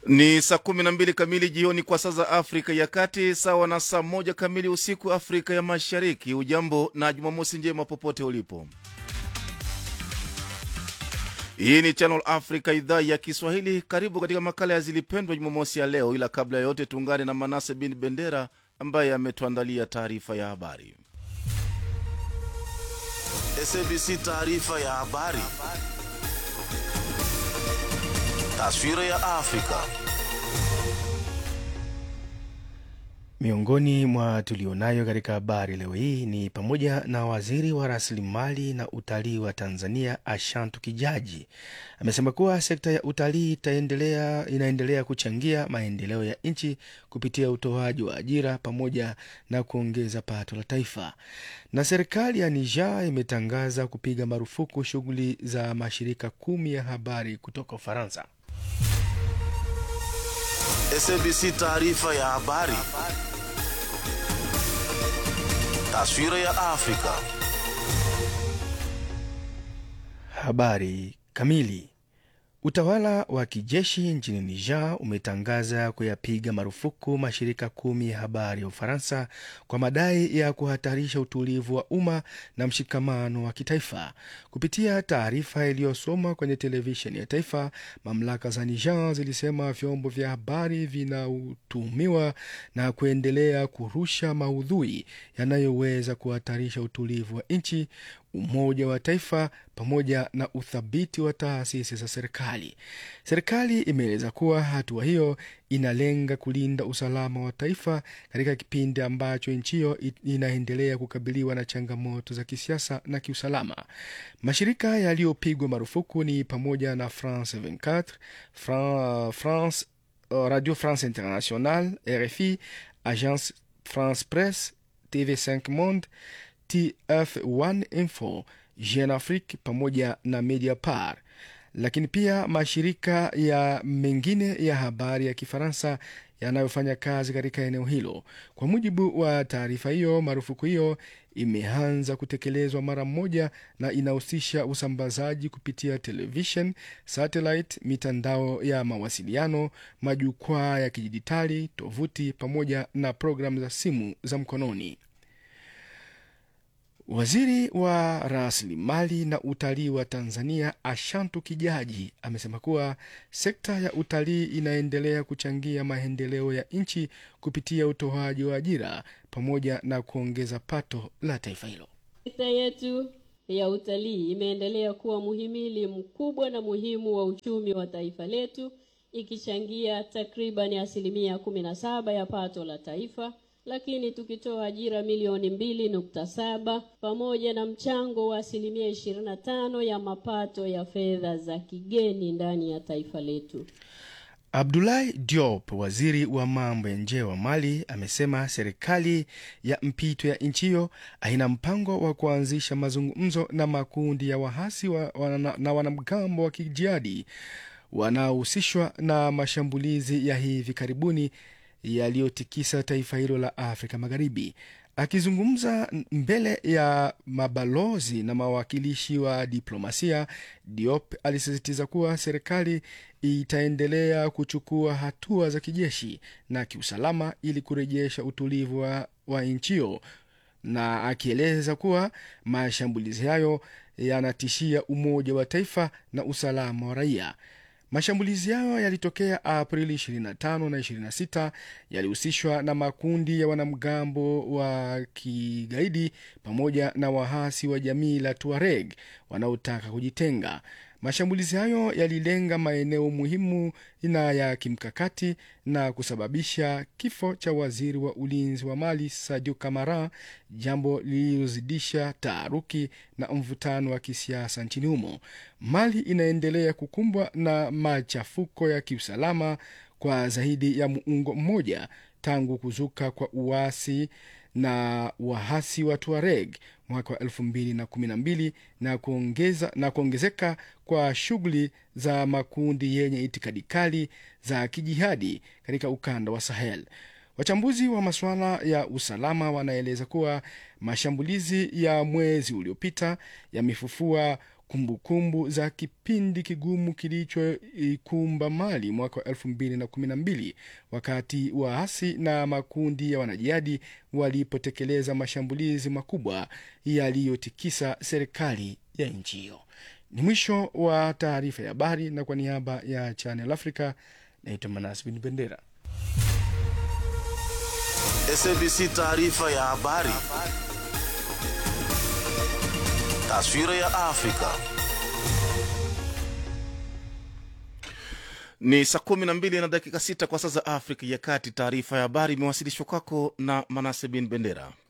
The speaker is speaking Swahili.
Ni saa kumi na mbili kamili jioni kwa saa za Afrika ya Kati, sawa na saa moja kamili usiku Afrika ya Mashariki. Ujambo na Jumamosi njema popote ulipo. Hii ni Channel Africa, idhaa ya Kiswahili. Karibu katika makala ya Zilipendwa Jumamosi ya leo, ila kabla ya yote tuungane na Manase bin Bendera ambaye ametuandalia taarifa ya habari. SABC taarifa ya habari. Taswira ya Afrika. Miongoni mwa tulionayo katika habari leo hii ni pamoja na waziri wa rasilimali na utalii wa Tanzania Ashantu Kijaji amesema kuwa sekta ya utalii itaendelea inaendelea kuchangia maendeleo ya nchi kupitia utoaji wa ajira pamoja na kuongeza pato la taifa. Na serikali ya Niger imetangaza kupiga marufuku shughuli za mashirika kumi ya habari kutoka Ufaransa. SABC taarifa ya habari. Taswira ya Afrika. Habari kamili. Utawala wa kijeshi nchini Niger umetangaza kuyapiga marufuku mashirika kumi ya habari ya Ufaransa kwa madai ya kuhatarisha utulivu wa umma na mshikamano wa kitaifa. Kupitia taarifa iliyosomwa kwenye televisheni ya taifa, mamlaka za Niger zilisema vyombo vya habari vinatuhumiwa na kuendelea kurusha maudhui yanayoweza kuhatarisha utulivu wa nchi umoja wa taifa pamoja na uthabiti wa taasisi za serikali. Serikali imeeleza kuwa hatua hiyo inalenga kulinda usalama wa taifa katika kipindi ambacho nchi hiyo inaendelea kukabiliwa na changamoto za kisiasa na kiusalama. Mashirika yaliyopigwa marufuku ni pamoja na France 24, Fran, France, Radio France International, RFI, Agence France Presse, TV5 Monde TF1 Info, Jeune Afrique pamoja na Mediapart, lakini pia mashirika ya mengine ya habari ya Kifaransa yanayofanya kazi katika eneo hilo. Kwa mujibu wa taarifa hiyo, marufuku hiyo imeanza kutekelezwa mara moja na inahusisha usambazaji kupitia television, satellite, mitandao ya mawasiliano, majukwaa ya kidijitali, tovuti pamoja na programu za simu za mkononi. Waziri wa rasilimali na utalii wa Tanzania Ashantu Kijaji amesema kuwa sekta ya utalii inaendelea kuchangia maendeleo ya nchi kupitia utoaji wa ajira pamoja na kuongeza pato la taifa hilo. Sekta yetu ya utalii imeendelea kuwa muhimili mkubwa na muhimu wa uchumi wa taifa letu ikichangia takribani asilimia kumi na saba ya pato la taifa lakini tukitoa ajira milioni mbili nukta saba pamoja na mchango wa asilimia ishirini na tano ya mapato ya fedha za kigeni ndani ya taifa letu. Abdoulaye Diop, waziri wa mambo ya nje wa Mali, amesema serikali ya mpito ya nchi hiyo haina mpango wa kuanzisha mazungumzo na makundi ya wahasi wa, wana, na wanamgambo wa kijihadi wanaohusishwa na mashambulizi ya hivi karibuni yaliyotikisa taifa hilo la Afrika Magharibi. Akizungumza mbele ya mabalozi na mawakilishi wa diplomasia, Diop alisisitiza kuwa serikali itaendelea kuchukua hatua za kijeshi na kiusalama ili kurejesha utulivu wa, wa nchi hiyo, na akieleza kuwa mashambulizi hayo yanatishia umoja wa taifa na usalama wa raia. Mashambulizi hayo yalitokea Aprili 25 na 26, yalihusishwa na makundi ya wanamgambo wa kigaidi pamoja na wahasi wa jamii la Tuareg wanaotaka kujitenga. Mashambulizi hayo yalilenga maeneo muhimu na ya kimkakati na kusababisha kifo cha waziri wa ulinzi wa Mali Sadio Kamara, jambo lililozidisha taharuki na mvutano wa kisiasa nchini humo. Mali inaendelea kukumbwa na machafuko ya kiusalama kwa zaidi ya muongo mmoja tangu kuzuka kwa uasi na wahasi wa Tuareg mwaka wa elfu mbili na kumi na mbili na kuongeza na kuongezeka kwa shughuli za makundi yenye itikadi kali za kijihadi katika ukanda wa Sahel. Wachambuzi wa masuala ya usalama wanaeleza kuwa mashambulizi ya mwezi uliopita yamefufua kumbukumbu za kipindi kigumu kilichoikumba Mali mwaka wa elfu mbili na kumi na mbili wakati waasi na makundi ya wanajihadi walipotekeleza mashambulizi makubwa yaliyotikisa serikali ya nchi hiyo. Ni mwisho wa taarifa ya habari, na kwa niaba ya Channel Africa naitwa Manas Bin Bendera. SABC taarifa ya habari. Taswira ya Afrika. Ni saa kumi na mbili na dakika sita kwa saa za Afrika ya Kati. Taarifa ya habari imewasilishwa kwako na Manase Bin Bendera.